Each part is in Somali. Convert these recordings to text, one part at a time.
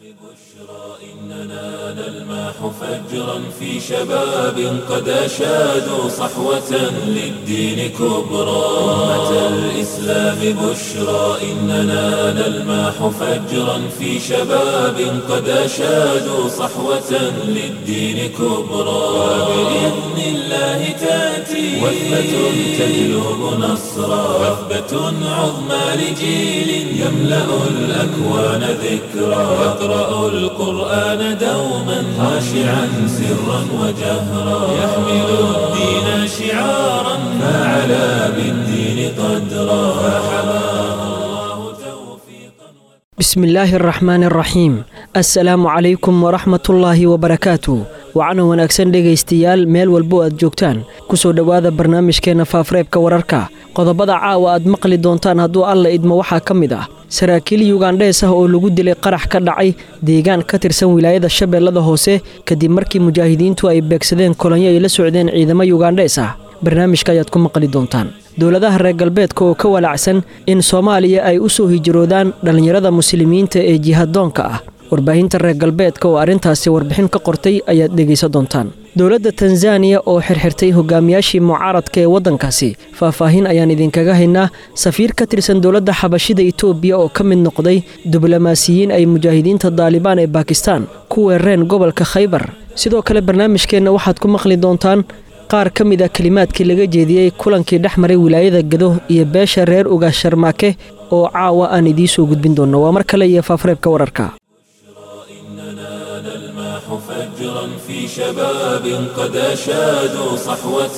إننا نلمح فجرا في شباب قد أشادوا صحوة للدين كبرى أمة الإسلام بشرى إننا نلمح فجرا في شباب قد أشادوا صحوة للدين كبرى وبإذن الله تأتي وثبة تجلب نصرا وثبة عظمى لجيل يملأ الأكوان ذكرى يقرأ القرآن دوما خاشعا سرا وجهرا يحمل الدين شعارا فعلى بالدين قدرا فحماه الله توفيقا بسم الله الرحmaan الraxiim assalaamu calaykum waraxmatullaahi wabarakaatu wacana wanaagsan dhegaystayaal meel walbo aad joogtaan kusoo dhowaada barnaamijkeenna faafreebka wararka qodobada caawa aad maqli doontaan hadduu alla idmo waxaa ka mid ah saraakiil yugandhees ah oo lagu dilay qarax ka dhacay deegaan ka tirsan wilaayada shabeellada hoose kadib markii mujaahidiintu ay beegsadeen kolonyo ay la socdeen ciidamo yugandhees ah barnaamijka ayaad ku maqli doontaan dowladaha reer galbeedka oo ka walacsan in soomaaliya ay u soo hijroodaan dhallinyarada muslimiinta ee jihadoonka ah warbaahinta reer galbeedka oo arrintaasi warbixin ka qortay ayaad dhegaysan doontaan dowladda tanzaniya oo xirxirtay hogaamiyaashii mucaaradka ee waddankaasi faahfaahin ayaan idinkaga haynaa safiir ka tirsan dowladda xabashida itoobiya oo ka mid noqday diblomaasiyiin ay mujaahidiinta daalibaan ee bakistan ku weerareen gobolka khaybar sidoo kale barnaamijkeenna waxaad ku maqli doontaan qaar ka mid a kelimaadkii laga jeediyey kulankii dhex maray wilaayada gado iyo beesha reer uga sharmaake oo caawa aan idiin soo gudbin doonno waa mar kale iyo faafreebka wararka فجرا في شباب قد أشادوا صحوة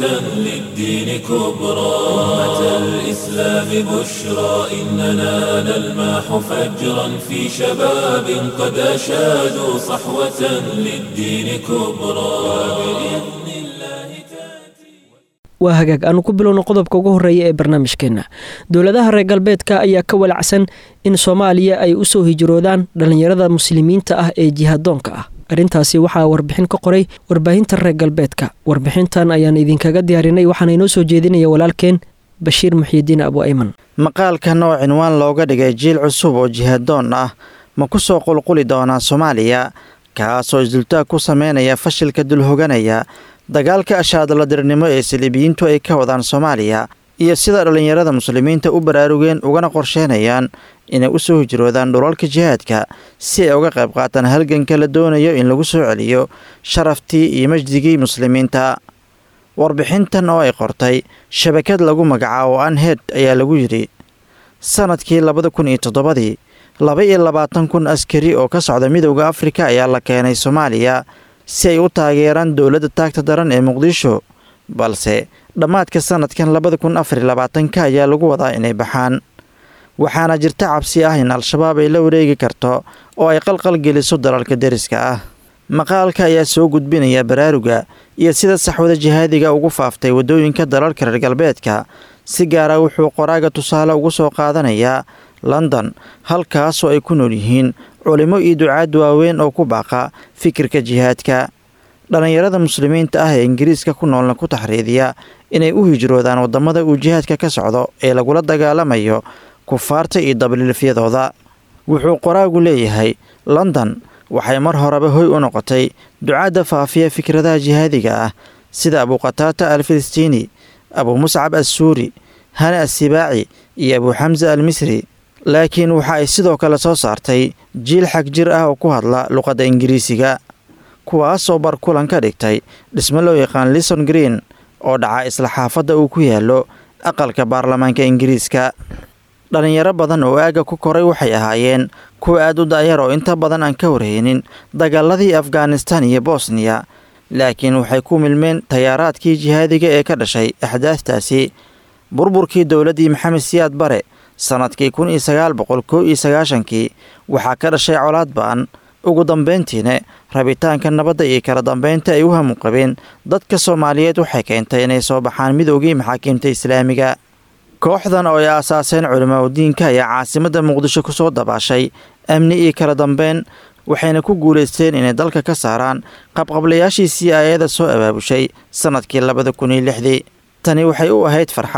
للدين كبرى أمة الإسلام بشرى إننا نلمح فجرا في شباب قد أشادوا صحوة للدين كبرى وبإذن الله تأتي waa hagaag aanu ku bilowno qodobka ugu horreeya ee barnaamijkeenna dowladaha reer galbeedka ayaa ka walacsan in soomaaliya ay u soo hijroodaan dhallinyarada muslimiinta ah ee jihadoonka ah arrintaasi waxaa warbixin ka qoray warbaahinta reer galbeedka warbixintan ayaan idinkaga diyaarinay waxaana inoo soo jeedinaya walaalkeen bashiir muxiidiin abu ayman maqaalkan oo cinwaan looga dhigay jiil cusub oo jihadoon ah ma ku soo qulquli doonaa soomaaliya kaasoo isdultaag ku sameynaya fashilka dulhoganaya dagaalka ashaadaladirnimo ee saliibiyiintu ay ka wadaan soomaaliya iyo sida dhallinyarada muslimiinta u baraarugeen ugana qorsheynayaan inay u soo hijroodaan dhulalka jihaadka si ay uga qayb qaataan halganka la doonayo in lagu soo celiyo sharaftii iyo majdigii muslimiinta warbixintan oo ay qortay shabakad lagu magacaabo anhed ayaa lagu yidhi sanadkii labada kun iyo toddobadii laba iyo labaatan kun askari oo ka socda midowda afrika ayaa la keenay soomaaliya si ay u taageeraan dowladda taagta daran ee muqdisho balse dhammaadka sanadkan labada kun afariyo labaatanka ayaa lagu wadaa inay baxaan waxaana jirta cabsi ah in al-shabaab ay la wareegi karto oo ay qalqal geliso dalalka deriska ah maqaalka ayaa soo gudbinaya baraaruga iyo sida saxwada jihaadiga ugu faaftay waddooyinka dalalka reer galbeedka si gaara wuxuu qoraaga tusaale ugu soo qaadanayaa london halkaasoo ay ku nool yihiin culimo iyo ducaad waaweyn oo ku baaqa fikirka jihaadka dhallinyarada muslimiinta ah ee ingiriiska ku noolna ku taxriidiya inay u hijroodaan waddamada uu jihaadka ka socdo ee lagula dagaalamayo kufaarta iyo dabliilfyadooda wuxuu qoraagu leeyahay london waxay mar horeba hoy u noqotay ducaadda faafiya fikradaha jihaadiga ah sida abuqataata al filistiini abuu muscab assuuri hane assibaaci iyo abuu xamsa al misri laakiin waxa ay sidoo kale soo saartay jiil xag jir ah oo ku hadla luqadda ingiriisiga kuwaasoo bar kulan ka dhigtay dhismo loo yaqaan lison green oo dhaca isla xaafadda uu ku yaallo aqalka baarlamaanka ingiriiska dhallinyaro badan oo aagga ku koray waxay ahaayeen kuwa aad u da'yar oo inta badan aan ka warhaynin dagaaladii afghanistan iyo bosniya laakiin waxay ku milmeen tayaaraadkii jihaadiga ee ka dhashay axdaaftaasi burburkii dowladdii maxamed siyaad bare sannadkii kun iyo sagaal boqol kow iyo sagaashankii waxaa ka dhashay colaad ba'an ugu dambayntiina rabitaanka nabadda iyo kala dambaynta ay u hamu qabeen dadka soomaaliyeed waxay keentay inay soo baxaan midoogii maxaakiimta islaamiga kooxdan oo ay aasaaseen culimaadudiinka ayaa caasimadda muqdisho ku soo dabaashay amni iyo kala dambeyn waxayna ku guulaysteen inay dalka ka saaraan qabqablayaashii c i ada soo abaabushay sannadkii labada kun iyo lixdii tani waxay u ahayd farxad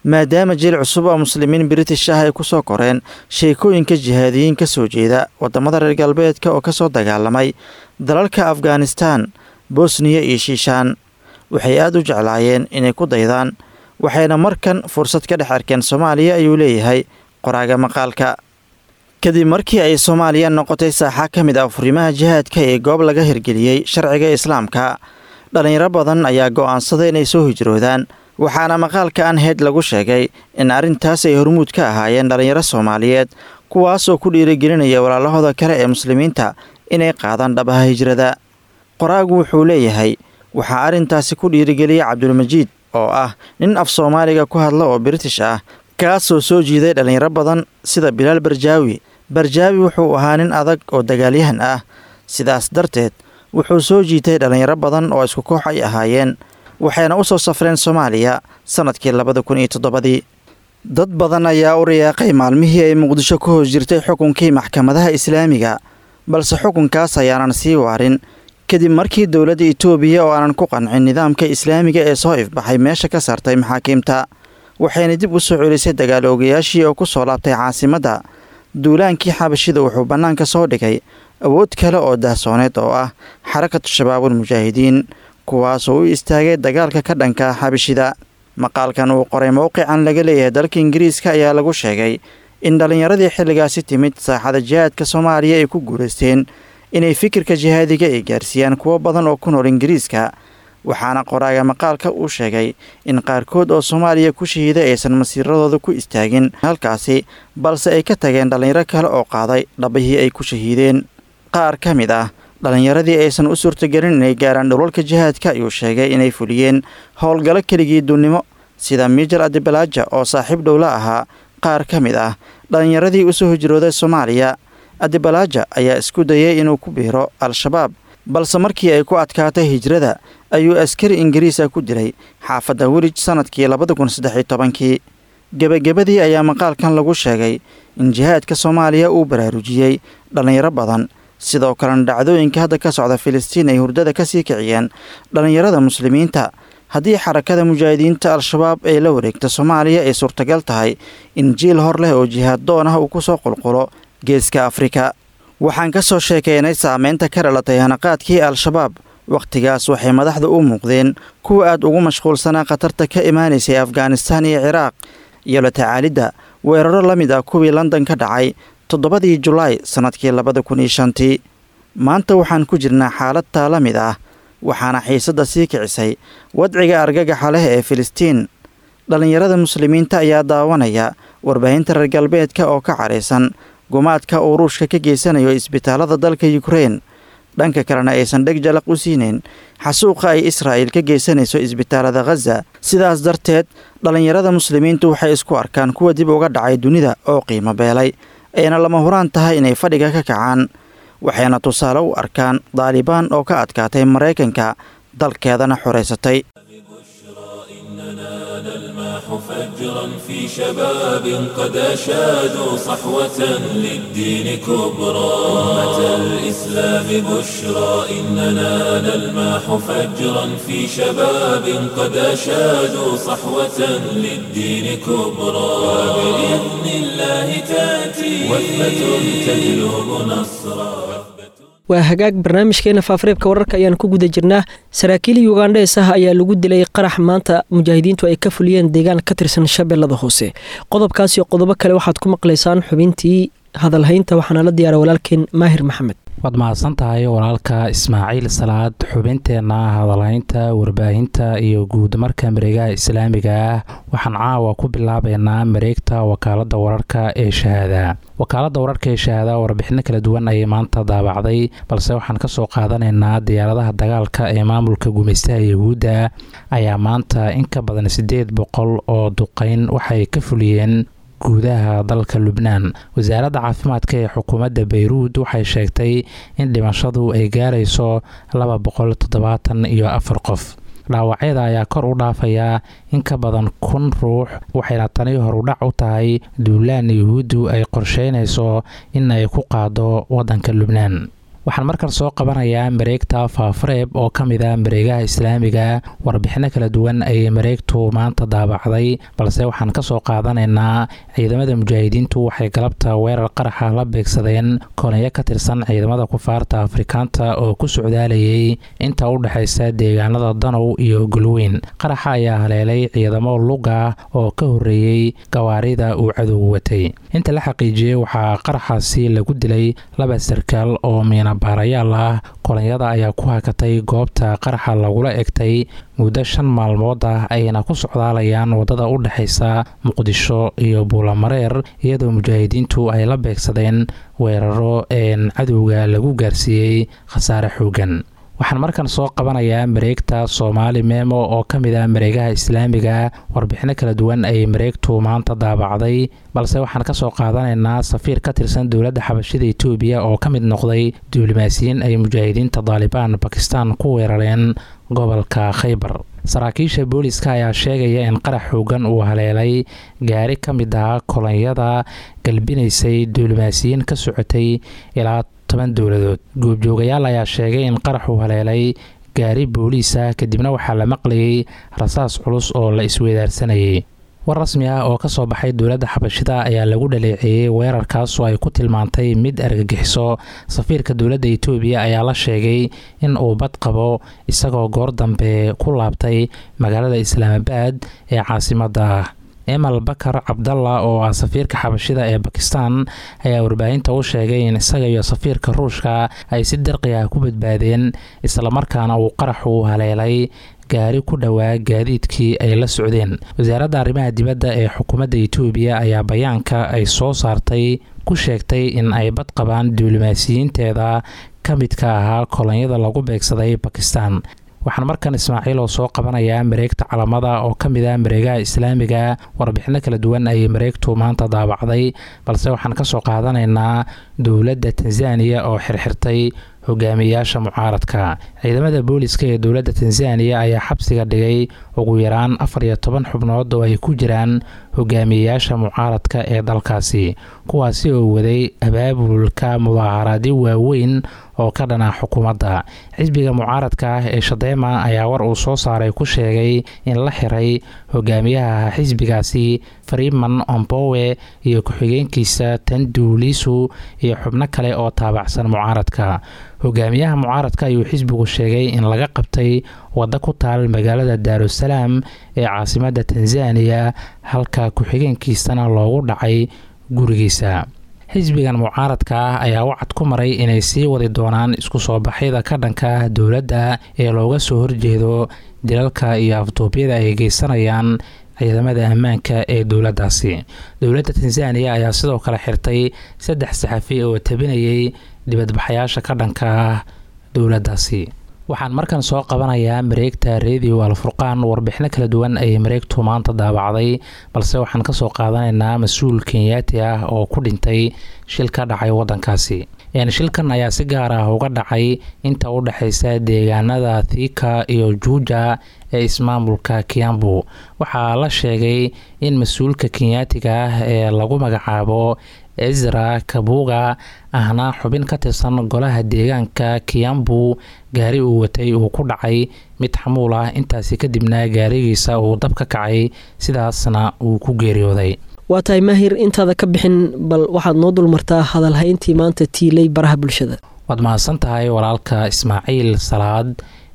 maadaama jiil cusub oo muslimiin british ah ay ku soo koreen sheekooyinka jihaadiyiin ka soo jeeda waddamada reer galbeedka oo ka soo dagaalamay dalalka afghanistan bosniya iyo shiishaan waxay aad u jeclaayeen inay ku daydaan waxayna markan fursad ka dhex arkeen soomaaliya ayuu leeyahay qoraaga maqaalka kadib markii ay soomaaliya noqotay saaxa ka mid ah furimaha jihaadka ee goob laga hirgeliyey sharciga islaamka dhallinyaro badan ayaa go'aansaday inay soo hijroodaan waxaana maqaalka anheyd lagu sheegay in arrintaas ay hormuud ka ahaayeen dhallinyaro soomaaliyeed kuwaas oo ku dhiirigelinaya walaalahooda kale ee muslimiinta inay qaadaan dhabaha hijrada qoraagu wuxuu leeyahay waxaa arrintaasi ku dhiirigeliyay cabdulmajiid oo ah nin af soomaaliga ku hadla oo british ah kaasoo soo jiiday dhallinyaro badan sida bilaal barjaawi barjaawi wuxuu ahaa nin adag oo dagaalyahan ah sidaas darteed wuxuu soo jiitay dhallinyaro badan oo isku koox ay ahaayeen waxayna u soo safreen soomaaliya sannadkii labada kun iyo toddobadii dad badan ayaa u riyaaqay maalmihii ay muqdisho ku hoos jirtay xukunkii maxkamadaha islaamiga balse xukunkaas ayaanan sii waarin kadib markii dowladda itoobiya oo aanan ku qancin nidaamka islaamiga ee soo ifbaxay meesha ka saartay maxaakiimta waxayna dib u soo celisay dagaal oogayaashii oo ku soo laabtay caasimadda duulaankii xabashida wuxuu bannaanka soo dhigay awood kale oo daahsooneed oo ah xarakatu shabaabul mujaahidiin kuwaasoo u istaagay dagaalka ka dhanka xabashida maqaalkan uu qoray mowqican laga leeyahay dalka ingiriiska ayaa lagu sheegay in dhallinyaradii xilligaasi timid saaxada jihaadka soomaaliya ay ku guulaysteen inay fikirka jihaadiga ay gaarsiiyaan kuwo badan oo ku nool ingiriiska waxaana qoraaga maqaalka uu sheegay in qaarkood oo soomaaliya ku shahiiday aysan masiiradooda ku istaagin halkaasi balse ay ka tageen dhallinyaro kale oo qaaday dhabihii ay ku shahiideen qaar ka mid ah dhallinyaradii aysan u suurtagelin inay gaaraan dhulalka jihaadka ayuu sheegay inay fuliyeen howlgallo keligii dunnimo sida miijal adibalaaja oo saaxiib dhowla ahaa qaar ka mid ah dhallinyaradii usoo hijrooday soomaaliya adibalaaja ayaa isku dayay inuu ku biiro al-shabaab balse markii ay ku adkaatay hijrada ayuu askari ingiriis ah ku dilay xaafadda welij sannadkii labada kun saddexiyo tobankii gebagabadii ayaa maqaalkan lagu sheegay in jihaadka soomaaliya uu baraarujiyey dhallinyaro badan sidoo kalena dhacdooyinka hadda ka socda filistiin ay hurdada ka sii kiciyeen dhallinyarada muslimiinta haddii xarakada mujaahidiinta al-shabaab ee la wareegta soomaaliya ay suurtagal tahay in jiil hor leh oo jihaad doon ah uu ku soo qulqulo geeska afrika waxaan ka soo sheekaynay saameynta ka dhalatay hanaqaadkii al-shabaab wakhtigaas waxay madaxda u muuqdeen kuwa aad ugu mashquulsanaa khatarta ka imaanaysay afghanistaan iyo ciraaq iyo la tacaalidda weeraro la mid ah kuwii london ka dhacay toddobadii julaay sannadkii labada kun iyo shantii maanta waxaan ku jirnaa xaalad taa la mid ah waxaana xiisadda sii kicisay wadciga argagaxa leh ee filistiin dhallinyarada muslimiinta ayaa daawanaya warbaahinta reer galbeedka oo ka cadhaysan gumaadka uu ruushka ka geysanayo isbitaalada dalka yukrein dhanka kalena aysan dheg jalaq u siinayn xasuuqa ay israa'il ka geysanayso isbitaalada khaza sidaas darteed dhallinyarada muslimiintu waxay isku arkaan kuwa dib uga dhacay dunida oo qiimo beelay ayna lama huraan tahay inay fadhiga ka kacaan waxayna tusaale u arkaan daalibaan oo ka adkaatay maraykanka dalkeedana xoraysatay فجرا في شباب قد أشادوا صحوة للدين كبرى أمة الإسلام بشرى إننا نلماح فجرا في شباب قد أشادوا صحوة للدين كبرى وبإذن الله تأتي وثبة تجلب نصرا waa hagaag barnaamijkeena faafareebka wararka ayaan ku guda jirnaa saraakiil yugandhees ah ayaa lagu dilay qarax maanta mujaahidiintu ay ka fuliyeen deegaan ka tirsan shabeellada hoose qodobkaas iyo qodobo kale waxaad ku maqlaysaan xubintii hadalhaynta waxaana la diyaara walaalkeen maahir maxamed waad mahadsan tahay walaalka ismaaciil salaad xubinteenna hadalhaynta warbaahinta iyo guud marka mareegaha islaamiga ah waxaan caawa ku bilaabeynaa mareegta wakaalada wararka ee shahaada wakaalada wararka ee shahaada warbixino kala duwan ayay maanta daabacday balse waxaan kasoo qaadanaynaa diyaaradaha dagaalka ee maamulka gumaystaha yahuudda ayaa maanta in ka badan siddeed boqol oo duqeyn waxay ka fuliyeen guudaha dalka lubnaan wasaaradda caafimaadka ee xukuumadda bayruud waxay sheegtay in dhimashadu ay gaarayso laba boqol toddobaatan iyo afar qof dhaawacyada ayaa kor u dhaafayaa in ka badan kun ruux waxayna tani horudhac u tahay duulaan yuhuuddu ay qorsheynayso in ay ku qaado waddanka lubnaan waxaan markan soo qabanayaa mareegta faafareeb oo ka mid a mareegaha islaamiga warbixino kala duwan ayay mareegtu maanta daabacday balse waxaan kasoo qaadanaynaa ciidamada mujaahidiintu waxay galabta weerar qaraxa la beegsadeen kolonyo ka tirsan ciidamada kufaarta afrikaanta oo ku socdaalayay inta u dhexaysa deegaanada danow iyo gulweyn qaraxa ayaa haleelay ciidamo luga oo ka horeeyey gawaarida uu cadowgu watay inta la xaqiijiyey waxaa qaraxaasi lagu dilay laba sarkaal oo miinabaarayaal ah kolonyada ayaa ku hakatay goobta qaraxa lagula egtay muddo shan maalmood ah ayna ku socdaalayaan wadada u dhexaysa muqdisho iyo buulamareer iyadoo mujaahidiintu ay la beegsadeen weeraro een cadowga lagu gaarsiiyey khasaare xoogan waxaan markan soo qabanayaa mareegta soomaali memo oo ka mid ah mareegaha islaamiga warbixino kala duwan ayay mareegtu maanta daabacday balse waxaan kasoo qaadanaynaa safiir ka tirsan dowladda xabashida etoobiya oo ka mid noqday diblomaasiyiin ay mujaahidiinta daalibaan bakistan ku weerareen gobolka khaybar saraakiisha booliska ayaa sheegaya in qarax xoogan uu haleelay gaari ka mid ah kolonyada galbinaysay diblomaasiyiin ka socotay ilaa toban dowladood goobjoogayaal ayaa sheegay in qaraxuu haleelay gaari booliis ah kadibna waxaa la maqlayay rasaas culus oo la isweydaarsanayay war rasmi ah oo kasoo baxay dowladda xabashida ayaa lagu dhaleeceeyey weerarkaasoo ay ku tilmaantay mid argagixiso safiirka dowladda etoobiya ayaa la sheegay in uu bad qabo isagoo goor dambe ku laabtay magaalada islaamabaad ee caasimadda emal bakar cabdalla oo ah safiirka xabashida ee bakistan ayaa warbaahinta u sheegay in isaga iyo safiirka ruushka ay si dirqi ah ku badbaadeen islamarkaana uu qaraxu haleelay gaari ku dhowaa gaadiidkii ay la socdeen wasaaradda arrimaha dibadda ee xukuumadda etoobiya ayaa bayaanka ay soo saartay ku sheegtay in ay bad qabaan diblomaasiyiinteeda ka midka ahaa kolonyada lagu beegsaday bakistan waxaan markan ismaaciil oo soo qabanayaa mareegta calamada oo ka mid ah mareegaha islaamiga warbixino kala duwan ayay mareegtu maanta daabacday balse waxaan kasoo qaadanaynaa dowladda tanzaniya oo xirxirtay hogaamiyayaasha mucaaradka ciidamada booliska ee dowladda tanzaniya ayaa xabsiga dhigay ugu yaraan afar iyo toban xubnood oo ay ku jiraan hogaamiyayaasha mucaaradka ee dalkaasi kuwaasi oo waday abaabulka mudaaharaadyo waaweyn oo ka dhana xukuumadda xisbiga mucaaradka ah ee shadeema ayaa war uu soo saaray ku sheegay in la xiray hogaamiyaha xisbigaasi freeman ombowe iyo ku-xigeenkiisa tanduulisu iyo xubno kale oo taabacsan mucaaradka hogaamiyaha mucaaradka ayuu xisbigu sheegay in laga qabtay waddo ku taal magaalada daarusalaam ee caasimadda tanzaniya halka ku-xigeenkiisana loogu dhacay gurigiisa xisbigan mucaaradka ah ayaa wacad ku maray inay sii wadi doonaan isku soo baxyada ka dhanka dowladda ee looga soo horjeedo dilalka iyo afduubyada ay geysanayaan ciidamada ammaanka ee dowladdaasi dowladda tanzaniya ayaa sidoo kale xirtay saddex saxafi oo tabinayay dibadbaxayaasha ka dhanka ah dowladdaasi waxaan markan soo qabanayaa mareegta radio alfurqaan warbixino kala duwan ayay mareegtu maanta daabacday balse waxaan kasoo qaadanaynaa mas-uul kenyaati ah oo ku dhintay shil ka dhacay wadankaasi shilkan ayaa si gaar ah uga dhacay inta u dhexeysa deegaanada thika iyo juuja ee ismaamulka kiambu waxaa la sheegay in mas-uulka kenyaatiga ah ee lagu magacaabo ezra kabuga ahna xubin ka tirsan golaha deegaanka kiambu gaari uu watay uu ku dhacay mid xamuul ah intaasi kadibna gaarigiisa uu dab ka kacay sidaasna uu ku geeriyooday waa tahay maahir intaada ka bixin bal waxaad noo dulmartaa hadalhayntii maanta tiilay baraha bulshada waad mahadsan tahay walaalka ismaaciil salaad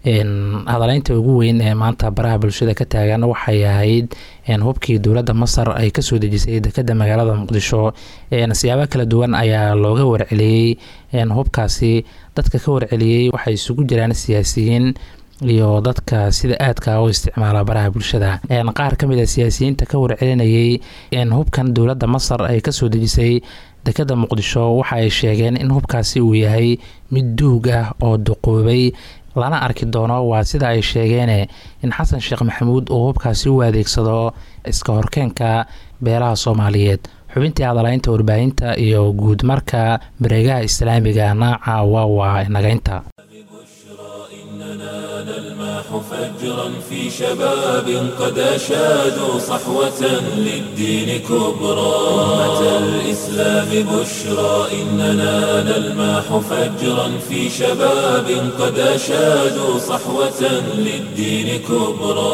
hadaleynta ugu weyn ee maanta baraha bulshada ka taagan waxay ahayd hubkii dowladda masar ay kasoo dejisay dekeda magaalada muqdisho siyaabo kala duwan ayaa looga warceliyey hubkaasi dadka ka warceliyey waxay isugu jiraan siyaasiyiin iyo dadka sida aadka u isticmaala baraha bulshada qaar ka mid a siyaasiyiinta ka warcelinayay hubkan dowladda masar ay kasoo dejisay dekeda muqdisho waxa ay sheegeen in hubkaasi uu yahay mid duug ah oo duqoobay lana arki doono waa sida ay sheegeene in xasan sheekh maxamuud uu hubkaasi u adeegsado iska horkeenka beelaha soomaaliyeed xubintii hadalaynta warbaahinta iyo guud marka mareegaha islaamiga naaca waa waa nagaynta نلمح فجرا في شباب قد أشادوا صحوة للدين كبرى أمة الإسلام بشرى إننا نلمح فجرا في شباب قد أشادوا صحوة للدين كبرى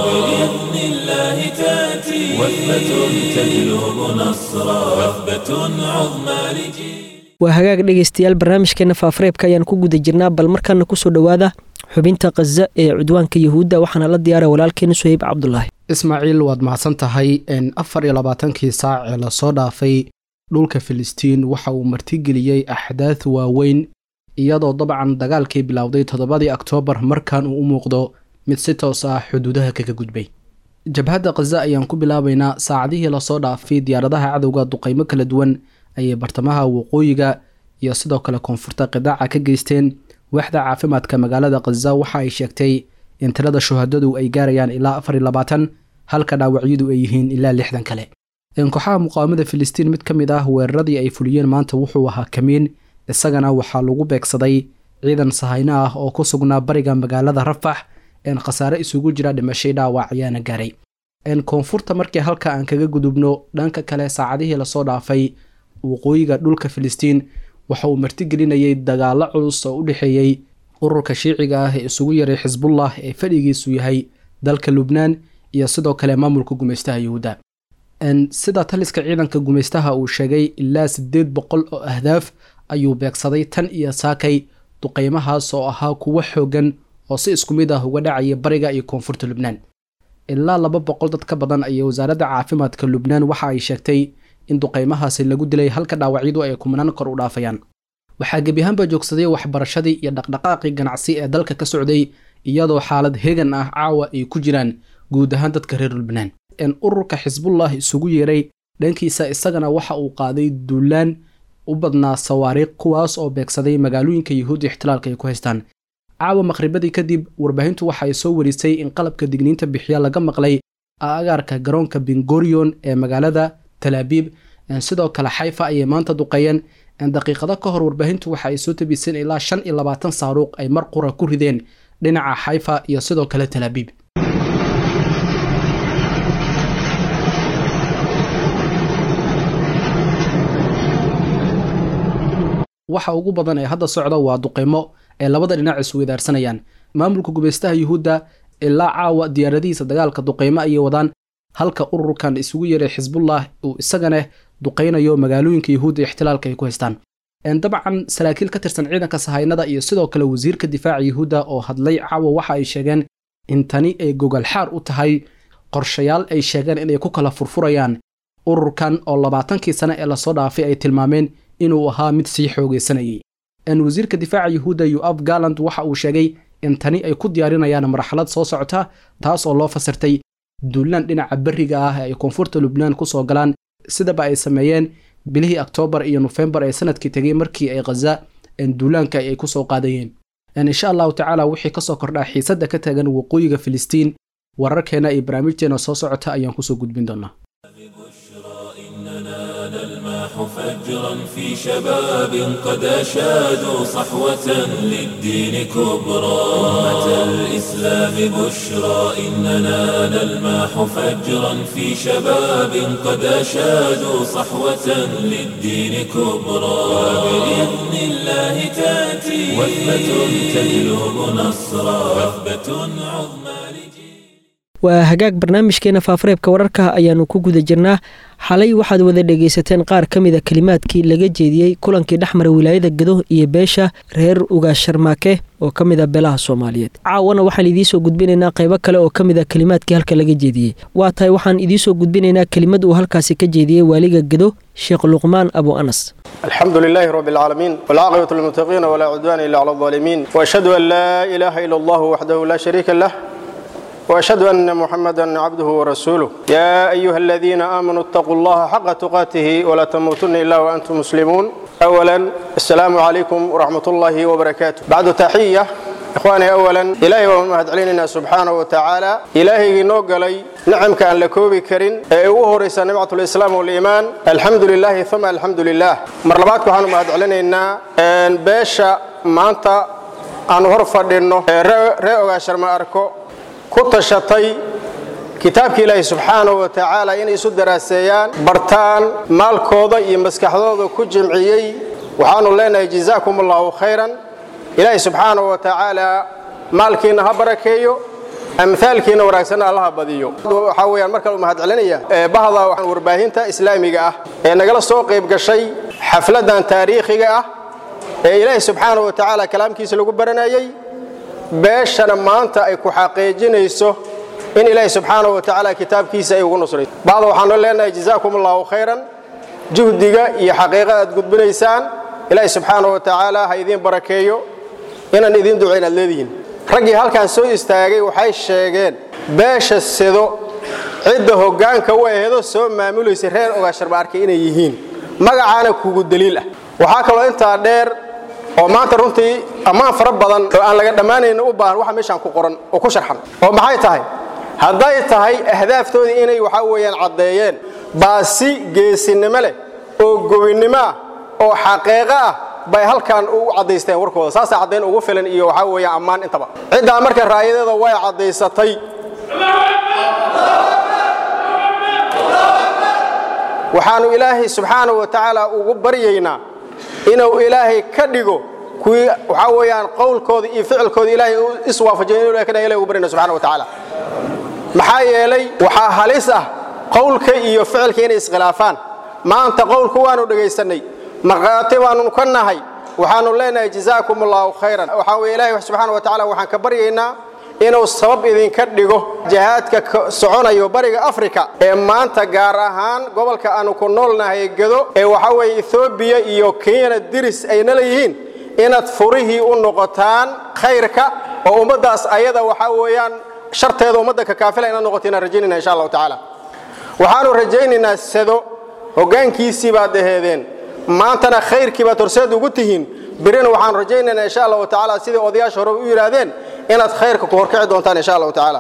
وبإذن الله تأتي وثبة تجلب نصرا وثبة عظمى لجيل waa hagaag dhegaystayaal barnaamijkeena faafareebka ayaan ku guda jirnaa bal markaana kusoo dhowaada xubinta khaza ee cudwaanka yahuudda waxaana la diyaara walaalkeena suhayb cabdulaahi ismaaciil waad mahadsan tahay afar iyo labaatankii saac ee lasoo dhaafay dhulka filistiin waxa uu martigeliyey axdaad waaweyn iyadoo dabcan dagaalkii bilowday toddobadii oktoobar markan uu u muuqdo mid si toos ah xuduudaha kaga gudbay jabhadda khaza ayaan ku bilaabaynaa saacadihii lasoo dhaafay diyaaradaha cadowga duqaymo kala duwan ayay bartamaha waqooyiga iyo sidoo kale koonfurta qidaaca ka geysteen waaxda caafimaadka magaalada khaza waxa ay sheegtay in tirada shuhadadu ay gaarayaan ilaa afar iyo labaatan halka dhaawacyadu ay yihiin ilaa lixdan kale kooxaha muqaawamada filistiin mid ka mid ah weeraradii ay fuliyeen maanta wuxuu ahaa kamiin isagana waxaa lagu beegsaday ciidan sahayno ah oo ku sugnaa bariga magaalada rafax een khasaare isugu jira dhimashay dhaawac ayaana gaaray koonfurta markii halka aan kaga gudubno dhanka kale saacadihii lasoo dhaafay waqooyiga dhulka filistiin waxa uu martigelinayay dagaalo culus oo u dhexeeyey ururka shiiciga ah ee isugu yaray xisbullah ee fadhigiisu yahay dalka lubnaan iyo sidoo kale maamulka gumaystaha yuhuudda sida taliska ciidanka gumaystaha uu sheegay ilaa siddeed boqol oo ahdaaf ayuu beegsaday tan iyo saakay duqeymahaas oo ahaa kuwo xoogan oo si isku mid ah uga dhacaya bariga iyo koonfurta lubnaan ilaa laba boqol dad ka badan ayay wasaaradda caafimaadka lubnaan waxa ay sheegtay in duqeymahaasi lagu dilay halka dhaawacyadu ay kumanaan kor u dhaafayaan waxaa gebi ahaanba joogsaday waxbarashadii iyo dhaqdhaqaaqii ganacsi ee dalka ka socday iyadoo xaalad hegan ah caawa ay ku jiraan guud ahaan dadka reer lubnaan ururka xisbullah isugu yeeray dhankiisa isagana waxa uu qaaday duulaan u badnaa sawaariikh kuwaas oo beegsaday magaalooyinka yuhuudda ixtilaalka ay ku haystaan caawa maqhribadii kadib warbaahintu waxa ay soo warisay in qalabka digniinta bixiya laga maqlay agaarka garoonka bingorion ee magaalada talaabiib sidoo kale xayfa ayay maanta duqeeyeen daqiiqado ka hor warbaahintu waxa ay soo tabiseen ilaa shan iyo labaatan saaruuq ay mar qura ku rideen dhinaca xayfa iyo sidoo kale talaabiib waxa ugu badan ee hadda socda waa duqeymo ee labada dhinac isweydaarsanayaan maamulka gumaystaha yuhuudda ilaa caawa diyaaradihiisa dagaalka duqeymo ayay wadaan halka ururkan isugu yeeray xisbullah uu isagana duqeynayo magaalooyinka yuhuudda ixtilaalka ay ku haystaan dabcan saraakiil ka tirsan ciidanka sahaynada iyo sidoo kale wasiirka difaaca yuhuudda oo hadlay caawa waxa ay sheegeen in tani ay gogolxaar u tahay qorshayaal ay sheegeen inay ku kala furfurayaan ururkan oo labaatankii sane ee lasoo dhaafay ay tilmaameen inuu ahaa mid sii xoogaysanayay wasiirka difaaca yuhuudda yuaf galand waxa uu sheegay in tani ay ku diyaarinayaan marxalad soo socota taas oo loo fasirtay duulaan dhinaca beriga ah ee ay koonfurta lubnaan kusoo galaan sidaba ay sameeyeen bilihii oktoobar iyo nofembar ee sanadkii tegay markii ay khaza duulaanka ay kusoo qaadayeen insha allahu tacaala wixii kasoo kordhaa xiisadda ka taagan waqooyiga filistiin wararkeena iyo barnaamijteena soo socota ayaan kusoo gudbin doonaa نلمح فجرا في شباب قد أشادوا صحوة للدين كبرى أمة الإسلام بشرى إننا نلمح فجرا في شباب قد أشادوا صحوة للدين كبرى وبإذن الله تأتي وثبة تجلب نصرا وثبة عظمى waa hagaag barnaamijkeena faafareebka wararka ayaanu ku guda jirnaa xalay waxaad wada dhegaysateen qaar ka mida kelimaadkii laga jeediyey kulankii dhexmara wilaayada gado iyo beesha reer ugaasharmaake oo ka mid a beelaha soomaaliyeed caawana waxaan idiinsoo gudbinaynaa qaybo kale oo ka mid a kelimaadkii halka laga jeediyey waa tahay waxaan idiinsoo gudbinaynaa kelimad uu halkaasi ka jeediyey waaliga gado sheekh luqmaan abu anas الحمد لله رب العالمين والعاقبة للمتقين ولا عدوان إلا على الظالمين وأشهد أن لا إله إلا الله وحده لا شريك له واشهد ان محمدا عبده ورسوله يا ايها الذين امنوا اتقوا الله حق تقاته ولا تموتن الا وانتم مسلمون اولا السلام عليكم ورحمه الله وبركاته بعد تحيه إخواني أولا إلهي ومهد علينا سبحانه وتعالى إلهي نوغلي نعم كان لكوبي كرين أيوه رئيس نعمة الإسلام والإيمان الحمد لله ثم الحمد لله مرلبات كهانو مهد علينا إن باشا مانتا aanu hor fadhinno ee ree ogaasharma arko ku tashatay kitaabka ilaahi subxaanahu wa tacaala inay isu daraaseeyaan bartaan maalkooda iyo maskaxdooda ku jimciyey waxaanu leenahay jazaakum allahu khayran ilaahi subxaanahu wa tacaala maalkiinna ha barakeeyo amaalkiina wanaagsanna allaha badiyo waxaa weyaan markale u mahad celinaya bahda warbaahinta islaamiga ah ee nagala soo qayb gashay xafladan taariikhiga ah ee ilaahi subxaanahu wa tacaala kalaamkiisa lagu baranayey beeshana maanta ay ku xaqiijinayso in ilaahi subxaanahu wa tacaala kitaabkiisa ay ugu nusrayso bahda waxaanu leenahay jazaakum allahu khayran juhdiga iyo xaqiiqa aad gudbinaysaan ilaahi subxaanahu wa tacaala ha idiin barakeeyo inaan idiin ducayn aad leedihiin raggii halkan soo istaagay waxay sheegeen beesha sido cidda hoggaanka u aheedo soo maamulaysa reer ogaasharba arkay inay yihiin magacaana kugu daliil ah waxaa kaloo intaa dheer oo maanta runtii ammaan fara badan oo aan laga dhammaanayna u baahan waxa meeshaan ku qoran oo ku sharxan oo maxay tahay hadday tahay ahdaaftoodii inay waxaa weeyaan caddeeyeen baasi geesinimo leh oo gobinnimo ah oo xaqiiqo ah bay halkan u caddaysteen warkooda saasaa caddayn ugu filan iyo waxaa weeyaan ammaan intaba ciddaa marka raayadeeda way caddaysatay waxaannu ilaahay subxaanahu wa tacaala ugu baryaynaa inuu ilaahay ka dhigo kuwii waxaa weeyaan qowlkooda iyo ficilkooda ilaahay u iswaafajiyo inuu ilahay ka dhigo ilahay ugu baryayna subxana wa tacaala maxaa yeelay waxaa halis ah qowlka iyo ficilka inay iskhilaafaan maanta qowlku waanu dhagaysannay markhaati baanu ka nahay waxaanu leenahay jazaakum allahu khayran waxaa weye ilahi subxaana wa tacala waxaan ka baryaynaa inuu sabab idinka dhigo jihaadka soconayo bariga afrika ee maanta gaar ahaan gobolka aanu ku noolnahay gedo ee waxaa weeye ethoobiya iyo kenyana diris ayna leeyihiin inaad furihii u noqotaan khayrka oo ummaddaas ayada waxaa weeyaan sharteeda ummadda kakaafila inaad noqoto inaan rajaynayna insha allahu tacaala waxaanu rajaynaynaa sado hoggaankiisii baad aheedeen maantana khayrkii baad horseed ugu tihiin birina waxaan rajaynaynaa insha allahu tacaala sidai odayaasha hore u yidhaahdeen inaad khayrka ku horkici doontaan insha allahu tacaala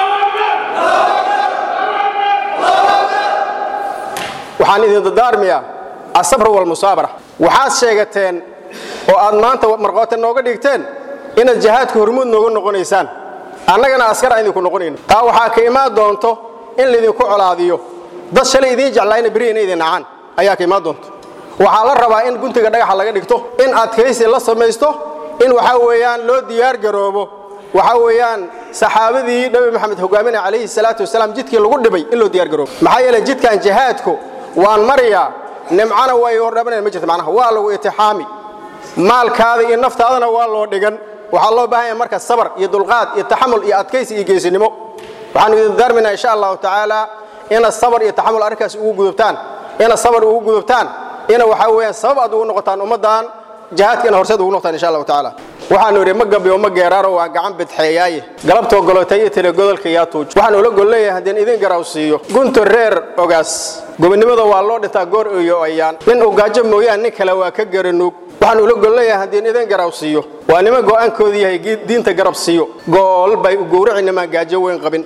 waxaan idin dadaarmiyaa asabr walmusaabara waxaad sheegateen oo aad maanta marqoote nooga dhigteen inaad jihaadka hormuud nooga noqonaysaan annagana askar aan idinku noqonayno taa waxaa ka imaan doonto in laydinku colaadiyo dad shalay idiin jeclaayna beri ina idin nacaan ayaa ka imaan doonto waxaa la rabaa in guntiga dhagaxa laga dhigto in adkaysi la samaysto in waxaa weeyaan loo diyaar garoobo waxaa weeyaan saxaabadii nabi maxamed hogaaminaya calayhi salaatu wasalaam jidkii lagu dhibay in loo diyaar garoobo maxaa yeelay jidkan jihaadku waan mariyaa nimcana way hordhabanaya ma jirta macnaha waa lagu itixaami maalkaada iyo naftaadana waa loo dhigan waxaa loo baahan yahay marka sabar iyo dulqaad iyo taxamul iyo adkaysi iyo geesinimo waxaanu idin daarminaa insha allahu tacaala ina sabar iyo taxamul arrinkaas ugu gudubtaan ina sabar ugu gudubtaan ina waxaa weeyaan sabab aad ugu noqotaan ummaddan jihaadka ina horseed ugu noqotaan insha allahu tacaala waxaanu idhi ma gabiyo ma geeraaro waa gacan bidxeeyaaye galabtoo golotay iyo tele godolka yaa tuuj waxaan ula gol leeyahay haddeen idin garaw siiyo gunta reer ogaas gobonnimada waa loo dhintaa goor iyo ayaan nin uu gaajo mooyaan nin kale waa ka garanuug waxaan ula gol leeyahay haddeen idin garaw siiyo waa niman go'aankoodu yahay diinta garab siiyo gool bay u gowraci nimaan gaajo weyn qabin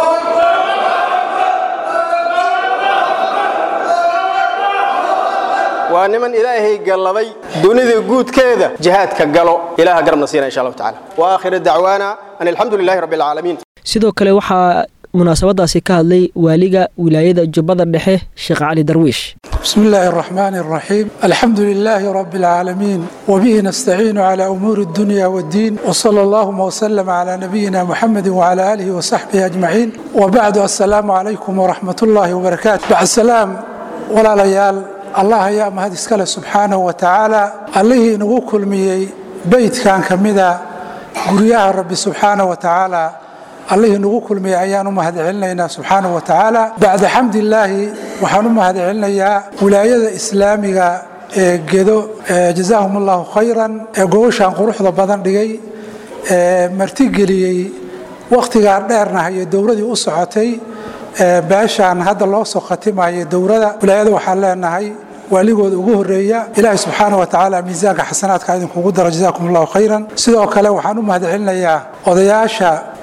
waa niman ilaahay galladay dunida guudkeeda jihaadka galo ilaha garabna siina insha allahu tacala wa aakhiru dacwaana an alxamdu lilahi rabbi alcaalamiin sidoo kale waxaa munaasabadaasi ka hadlay waaliga wilaayada jubbada dhexe sheekh cali darwiish بسم الله الرحمن الرحيم الحمد لله رب العالمين وبه نستعين على أمور الدنيا والدين وصلى اللهم وسلم على نبينا محمد وعلى آله وصحبه أجمعين وبعد السلام عليكم ورحمة الله وبركاته بعد السلام ولا ليال الله يا مهد اسكال سبحانه وتعالى الله نغو كلمي بيت كان كمدا قرياها رب سبحانه وتعالى allihii nagu kulmiyay ayaan u mahad celinaynaa subxaanahu wa tacaala bacda xamdilaahi waxaan u mahad celinayaa wilaayada islaamiga ee gedo jazaahum allahu khayran ee gobashaan quruxda badan dhigay ee martigeliyey wakhtigaa dheerna iyo dowladii u socotay beeshaan hadda loo soo khatimayo dowrada wilaayada waxaan leenahay waaligooda ugu horeeya ilaahay subxaana wa tacaala miisaanka xasanaadka idinkugu daro jazaakum allahu khayran sidoo kale waxaan u mahad celinayaa odayaasha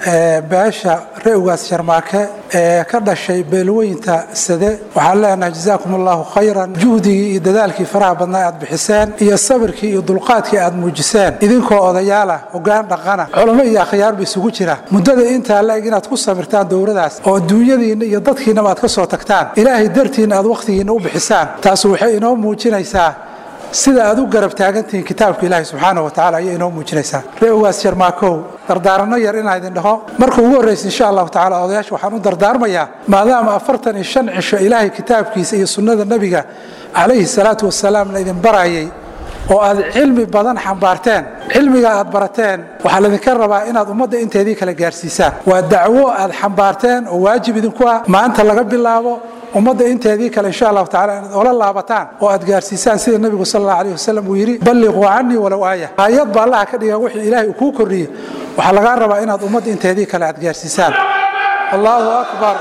beesha re-ugaas sharmaake ee ka dhashay beelweynta sade waxaan leenahay jazaakum allahu khayran juhdigii iyo dadaalkii faraha badnaa aad bixiseen iyo sabirkii iyo dulqaadkii aad muujiseen idinkoo odayaalah hogaan dhaqana culamo iyo akhyaarba isugu jira muddada intaa la-eg inaad ku samirtaan dowladaas oo adduunyadiinna iyo dadkiinnaba aad ka soo tagtaan ilaahay dartiinna aad wakhtigiinna u bixisaan taas waxay inoo muujinaysaa sida aad u garab taagantihiin kitaabka ilaahi subxaana wa tacala ayay inoo muujinaysaa ree-ugaas jarmaakow dardaaranno yar inaa idin dhaho marka ugu horraysa insha allahu tacala odayaasha waxaan u dardaarmayaa maadaama afartan iyo shan cisho ilaahay kitaabkiisa iyo sunnada nebiga calayhi salaatu wasalaam la idin barayay oo aad cilmi badan xambaarteen cilmiga aad barateen waxaa laydinka rabaa inaad ummadda inteedii kala gaarsiisaan waa dacwo aad xambaarteen oo waajib idinku ah maanta laga bilaabo ummadda inteedii kale insha allahu tacala inaad ola laabataan oo aad gaarsiisaan sida nebigu sal allahu alayh wasalam uu yidhi balliquu canii walow aaya aayad ba allaha ka dhiga wixii ilaahay uu kuu kordhiyey waxaa lagaa rabaa inaad ummadda inteedii kale aad gaarsiisaan allahu akbar